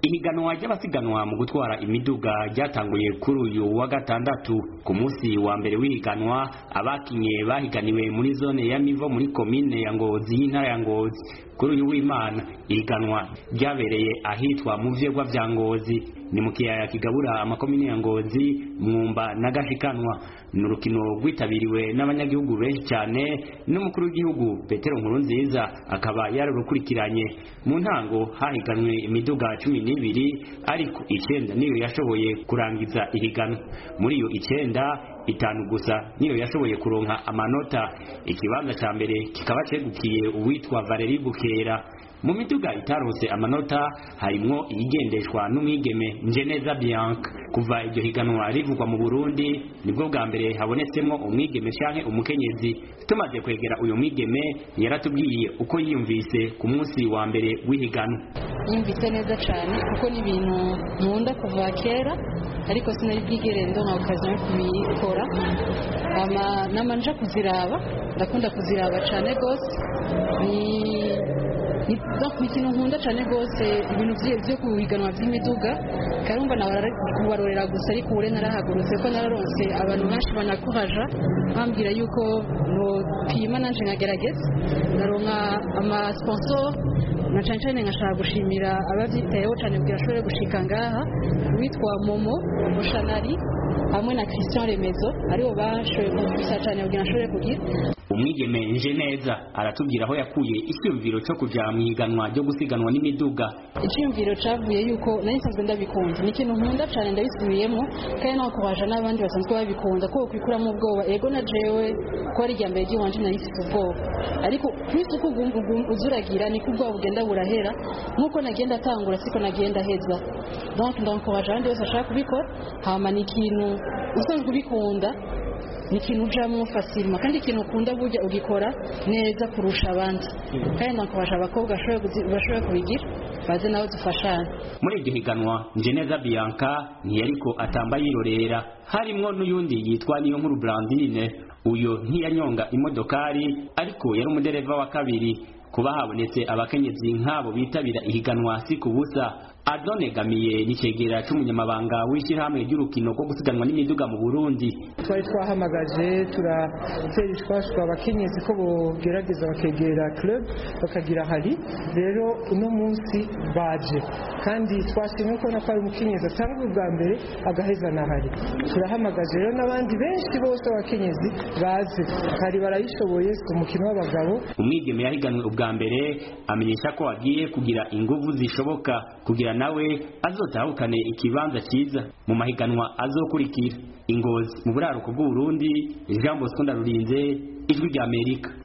ihiganwa ry'abasiganwa mu gutwara imiduga ryatanguye kuri uyu wa gatandatu ku munsi wa mbere w'ihiganwa abakinye bahiganiwe muri zone ya mivo muri komine ya ngozi y'intara ya ngozi kuri uyu w'imana ihiganwa ryabereye ahitwa mu vyegwa vya ngozi ni mu kiyaya kigabura amakomine ya ngozi mwumba na gashikanwa ni urukino rwitabiriwe n'abanyagihugu benshi cyane n'umukuru w'igihugu petero nkurunziza akaba yarurukurikiranye mu ntango hahiganwe imiduga cumi n'ibiri ariko icenda niyo yashoboye kurangiza ihiganwa muri iyo icenda itanu gusa niyo yashoboye kuronka amanota ikibanza ca mbere kikaba cegukiye uwitwa valeri bukera mu miduga itaronse amanota harimwo iyigendeshwa n'umwigeme njeneza bianca kuva iryo higanwa rivugwa mu burundi nibwo bwa mbere habonetsemwo umwigeme canke umukenyezi tumaze kwegera uyu mwigeme yaratubwiye uko yiyumvise ku munsi wa mbere w'ihiganwa yumvise neza cyane kuko ni ibintu nkunda kuva kera ariko sinari bwigere ndonka okazi yo kubikora nama nja kuziraba ndakunda kuziraba cyane rwose ni ni ikintu nkunda cyane rwose ibintu byo kuhiganwa by'imiduga karumva nawe kubarorera gusa ariko ubu narahagurutse ko nararonse abantu benshi banakuhaja bambwira yuko nopima nanje nkagerageza naronka amasponsor na cyane cyane nkashaka gushimira ababyitayeho cyane kugira ashobore gushika ngaha witwa momo mushanari hamwe na christian remezo aribo bashoboye kumfasha cyane kugira ashobore kugira umwigeme nje neza aratubwira aho yakuye icyumviro cyo kuja mu iganwa ryo gusiganwa n'imiduga icyumviro cavuye yuko nari nsanzwe ndabikunda ni ikintu nkunda cyane ndabisubiyemo kandi naho kubaja n'abandi basanzwe babikunda kuko kwikuramo ubwoba ego na jewe ko ari irya mbere ry'iwanje nari mfite ubwoba ariko kwisi uko uzuragira niko ubwoba bugenda burahera nk'uko nagenda atangura siko nagenda heza donc ndamukubaje abandi bose bashaka kubikora hama ni ikintu usanzwe ubikunda ni ikintu ujamo fasirima kandi ikintu ukunda burya ugikora neza kurusha abandi kandi nakubasha abakobwa bashoboye kubigira baze nawe dufashane muri iryo higanwa njeneza bianca ntiyariko atamba yirorera harimwo n'uyundi yitwa niyo nkuru brandine uyo ntiyanyonga imodokari ariko yari umudereva wa kabiri kuba habonetse abakenyezi nk'abo bitabira ihiganwa si ku busa adonegamiye n'icegera c'umunyamabanga w'ishyirahamwe ry'urukino rwo gusiganwa n'imiduga mu burundi twari twahamagaje turatera ishwashwa abakenyezi ko bogerageza bakegera club bakagira hari rero uno munsi baje kandi twashimye ko nako ari umukenyezi atanga ubwa mbere agaheza na hari turahamagaje rero n'abandi benshi bose abakenyezi baze hari barayishoboye si umukino w'abagabo umwigeme yahiganwe ubwa mbere amenyesha ko agiye kugira inguvu zishoboka kugira nawe azotahukane ikibanza cyiza mu mahiganwa azokurikira ingozi mu buraruko bw'uburundi jean bosco ndarurinze ijwi ry'amerika